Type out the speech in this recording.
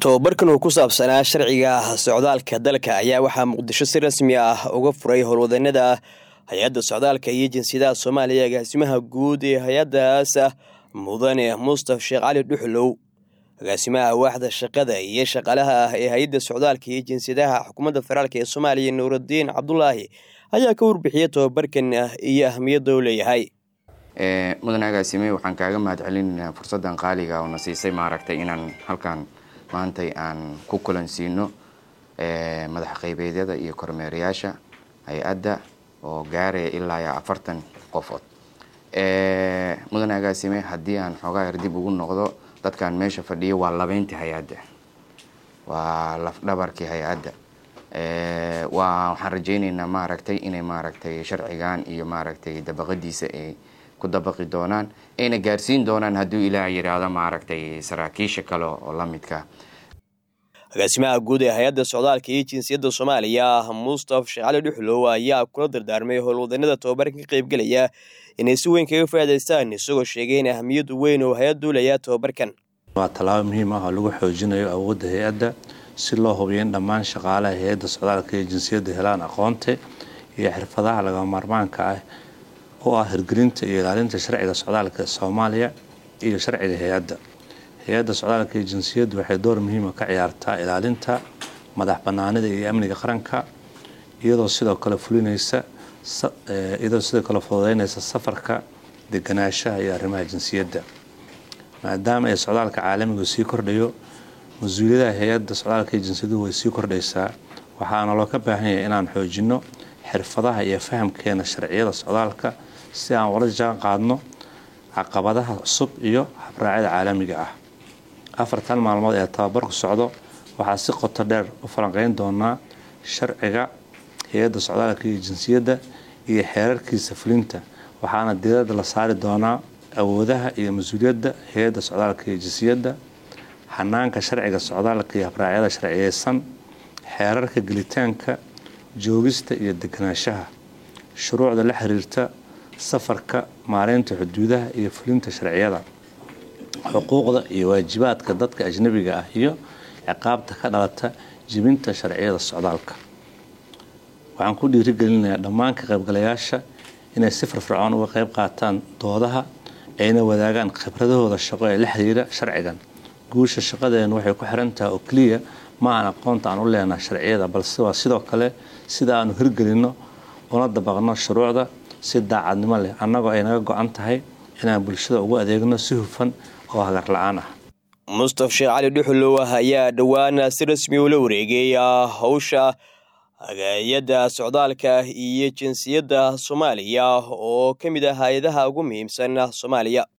tobabarkan uu ku saabsanaa sharciga socdaalka dalka ayaa waxaa muqdisho si rasmi ah uga furay howlwadanada hay-adda socdaalka iyo jinsiyadaha soomaaliya agaasimaha guud ee hay-addaas mudane mustaf sheekh cali dhuxlow agaasimaha waaxda shaqada iyo shaqaalaha ah ee hay-adda socdaalka iyo jinsiyadaha xukuumadda federaalk ee soomaaliya nuuraddiin cabdulaahi ayaa ka warbixiyay tobabarkan iyo ahmiyadda uu leeyahay mudan agaasime waxaan kaaga mahad celinaynaa fursaddan qaaliga oo na siisay maaragtay inaan halkan maantay aan ku kulansiino madax qaybeedyada iyo kormeerayaasha hay-adda oo gaaraya ilaa iyo afartan qofood mudan agaasime haddii aan xoogaa yar dib ugu noqdo dadkan meesha fadhiya waa labeyntii hay-adda waa lafdhabarkii hay-adda waa waxaan rajaynaynaa maaragtay inay maaragtay sharcigan iyo maaragtay dabaqadiisa ay ku dabaqi doonaan ayna gaarsiin doonaan hadduu ilaah yidhaahdo maaragtay saraakiisha kale oo la midka agaasimaha guud ee hay-adda socdaalka iyo jinsiyadda soomaaliya mustaf sheekh cali dhuxlow ayaa kula dardaarmay howlwadanada tobabarka ka qaybgelaya inay si weyn kaga faa'idaystaan isagoo sheegay in ahamiyadu weyn oo hay-addu leeyaa tobabarkan waa tallaabo muhiim ah oo lagu xoojinayo awoodda hay-adda si loo hubiyo in dhammaan shaqaalaha hay-adda socdaalka iyo jinsiyadda helaan aqoonta iyo xirfadaha lagama maarmaanka ah oo ah hirgelinta iyo ilaalinta sharciga socdaalka soomaaliya iyo sharciga hay-adda hay-adda socdaalka iyo jinsiyaddu waxay door muhiima ka ciyaartaa ilaalinta madax banaanida iyo amniga qaranka iyadoo sidoo kale fulinaysa iyadoo sidoo kale fududeynaysa safarka deganaanshaha iyo arrimaha jinsiyadda maadaama ay socdaalka caalamigu sii kordhayo mas-uuliyadaha hay-adda socdaalka iyo jinsiyaddu way sii kordhaysaa waxaana loo ka baahan yahay inaan xoojinno xirfadaha iyo fahamkeena sharciyada socdaalka si aan ula jaan qaadno caqabadaha cusub iyo habraacyada caalamiga ah afartan maalmood ee tababarku socdo waxaa si qoto dheer u falanqeyn doonaa sharciga hay-adda socdaalka iyo jinsiyadda iyo xeerarkiisa fulinta waxaana diirada la saari doonaa awoodaha iyo mas-uuliyadda hay-adda socdaalka iyo jinsiyadda xanaanka sharciga socdaalka iyo habraacyada sharciyeysan xeerarka gelitaanka joogista iyo deganaanshaha shuruucda la xiriirta safarka maareynta xuduudaha iyo fulinta sharciyada xuquuqda iyo waajibaadka dadka ajnabiga ah iyo ciqaabta ka dhalata jibinta sharciyada socdaalka waxaan ku dhiirigelinayaa dhammaan ka qaybgalayaasha inay si firfircoon uga qayb qaataan doodaha ayna wadaagaan khibradahooda shaqo ee la xiriira sharcigan guusha shaqadeenu waxay ku xiran tahay oo keliya ma aan aqoonta aan u leenaha sharciyada balse waa sidoo kale sida aanu hirgelinno una dabaqno shuruucda si daacadnimo leh annagoo ay naga go-an tahay inaan bulshada ugu adeegno si hufan oo hagar la-aan ah mustaf sheekh cali dhuxulow ayaa dhowaan si rasmi ula wareegay howsha hay-adda socdaalka iyo jinsiyadda soomaaliya oo ka mid ah hay-adaha ugu muhiimsan soomaaliya